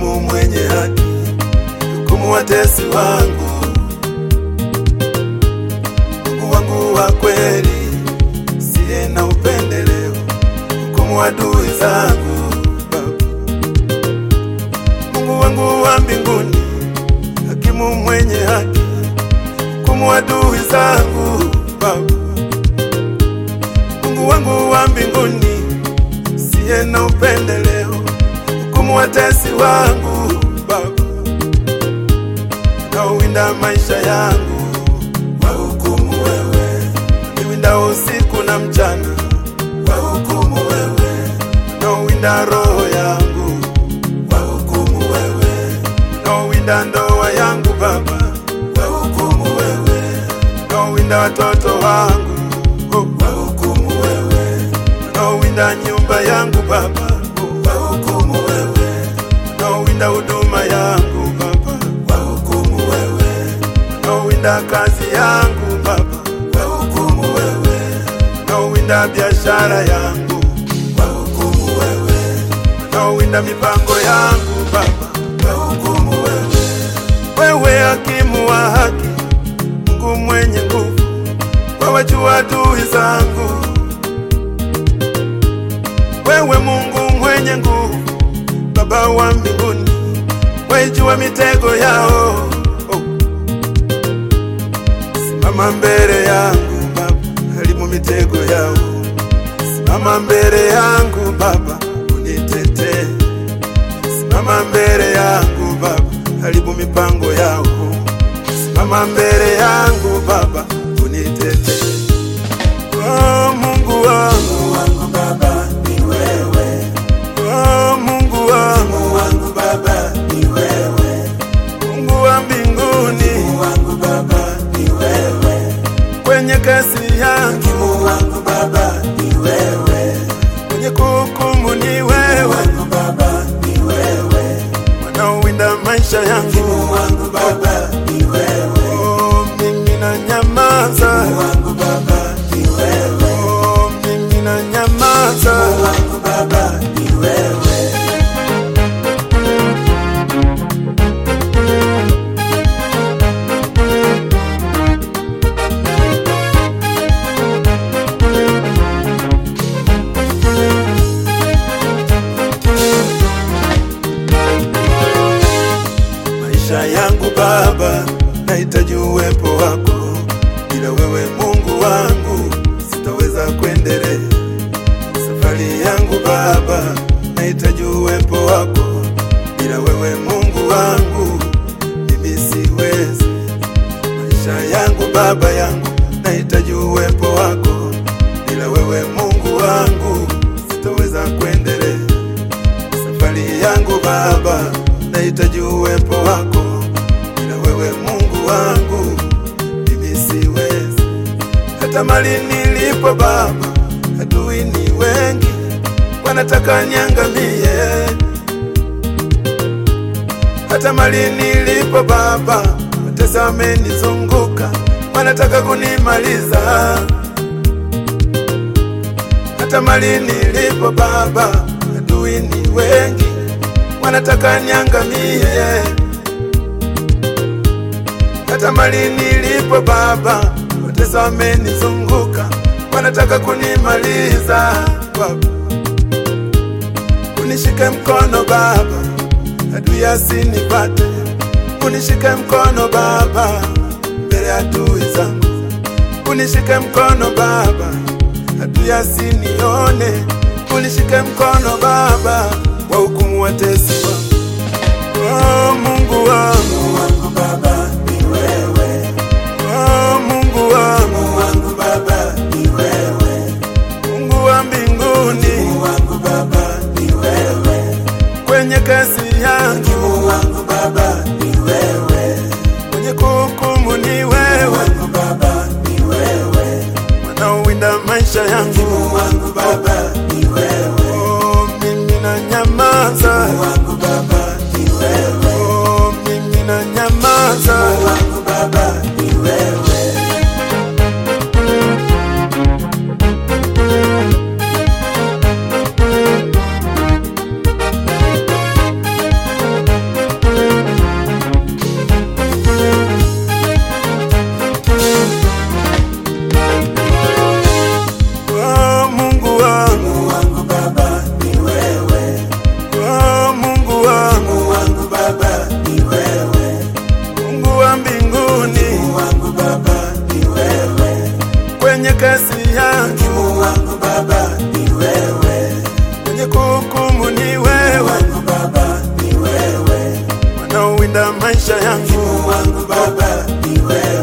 hakimu mwenye haki, hukumu watesi wangu, Mungu wangu wa kweli, siye na upendeleo, hukumu adui zangu Baba. Mungu wangu wa mbinguni, hakimu mwenye haki, hukumu adui zangu Baba. Mungu wangu wa mbinguni, siye na upendeleo, hukumu watesi wangu Baba, nauwinda maisha yangu, wahukumu wewe, niwinda usiku na mchana, wahukumu wewe, nauwinda roho yangu, wahukumu wewe, nauwinda ndoa yangu Baba, wahukumu wewe, nauwinda watoto wangu, oh, wahukumu wewe, nauwinda nyumba yangu Baba, oh, wahukumu wewe, nauwinda huduma yangu Baba, wahukumu wewe, nauwinda kazi yangu Baba, wahukumu wewe, nauwinda biashara yangu, wahukumu wewe, nauwinda mipango yangu Baba, wahukumu wewe, wewe hakimu wa haki, Mungu mwenye nguvu, wawajua adui zangu wewe Mungu mwenye nguvu, Baba wa mbinguni, waijua mitego yao. Oh. Simama mbele yangu Baba, harimu mitego yao. Simama mbele yangu Baba, unitetee. Simama mbele yangu Baba, haribu mipango yao. Simama mbele yangu Baba, unitetee. Oh, Mungu wangu wangu Baba ni wewe, Oh, Mungu wangu, Mungu wangu Baba ni wewe, Mungu wa mbinguni, Mungu wangu Baba ni wewe, kwenye kasi yangu, Mungu wangu Baba ni wewe, kwenye kuhukumu ni Mungu wewe, wangu Baba ni wewe, wanaowinda maisha yangu. Mungu wangu Baba ni wewe, Oh, mimi na nyamaza, Mungu wangu Baba ni wewe, oh, mimi na nyamaza. Mungu wangu Baba ni wewe. Maisha yangu Baba, nahitaji uwepo wako. Bila wewe Mungu wangu, sitaweza kuendelea. Safari yangu Baba, nahitaji uwepo wako. Bila wewe Mungu wangu, mimi siwezi. Maisha yangu Baba yangu, nahitaji uwepo wako. Bila wewe Mungu wangu, sitaweza kuendelea. Safari yangu Baba, nahitaji uwepo wako. Bila wewe Mungu wangu, mimi siwezi. Hata mali nilipo Baba, adui ni wengi, wanataka niangamie. Hata mali nilipo Baba, watesa wamenizunguka, wanataka kunimaliza. Hata mali nilipo Baba, adui ni wengi, wanataka niangamie. Hata mali nilipo Baba, watesa wamenizunguka, wanataka kunimaliza. Baba, unishike mkono Baba, adui asinipate. Unishike mkono Baba, mbele ya adui zangu. Unishike mkono Baba, adui asinione. Unishike mkono Baba, wahukumu watesi wangu. Oh, Mungu wangu, Mungu wangu Baba ni wewe, oh, Mungu wangu, Mungu wangu Baba ni wewe, Mungu wa mbinguni, Mungu wangu Baba ni wewe, kwenye kazi yangu, Mungu wangu Baba ni wewe, kwenye kuhukumu ni Mungu wewe, wangu Baba ni wewe, wanaowinda maisha yangu. Mungu wangu Baba ni wewe, Oh, mimi na nyamaza, Mungu wangu Baba ni wewe, oh, mimi na nyamaza. Mungu wangu Baba ni wewe. linda maisha yangu wangu Baba ni wewe,